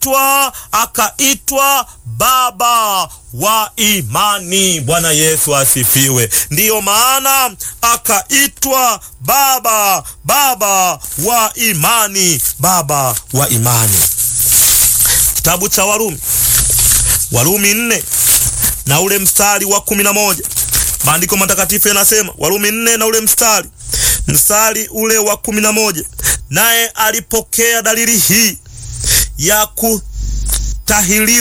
akaitwa akaitwa baba wa imani. Bwana Yesu asifiwe. Ndiyo maana akaitwa baba, baba wa imani, baba wa imani. Kitabu cha Warumi, Warumi nne na ule mstari wa kumi na moja maandiko matakatifu yanasema, Warumi nne na ule mstari mstari ule wa kumi na moja naye alipokea dalili hii ya kutahiriwa